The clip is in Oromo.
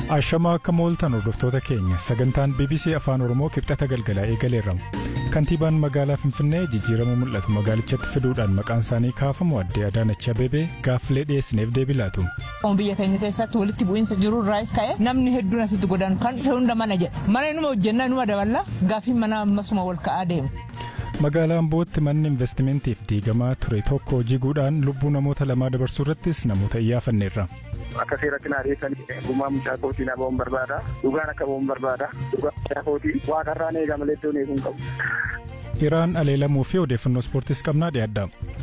Ashamaa akka mooltan hordoftoota keenya sagantaan BBC Afaan Oromoo kibxata galgalaa eegaleerramu. Kantiibaan magaalaa Finfinnee jijjiirama mul'atu magaalichatti fiduudhaan maqaan isaanii kaafamu addee Adaanach Abeebee gaaffilee dhiyeessineef deebii laatu. Biyya keenya keessatti walitti bu'iinsa jiru irraas ka'e namni hedduun asitti godaanu kan dhufe hunda mana jedha. Mana inuma hojjennaa inuma daballa gaaffiin mana ammasuma wal ka'aa deema. Magaalaa Ambootti manni investimentiif diigamaa ture tokko jiguudhaan lubbuu namoota lamaa dabarsuu irrattis namoota iyyaafanneerra. Akka seeratti naa dhiyeessanii gumaa mucaa kootii na ba'uun barbaada. Dhugaan akka ba'uun barbaada. Dhugaan mucaa kootii waaqarraan eegama leettoon eeguun qabu. Iraan aleelamuu fi odeeffannoo ispoortiis qabnaa dhiyaadha.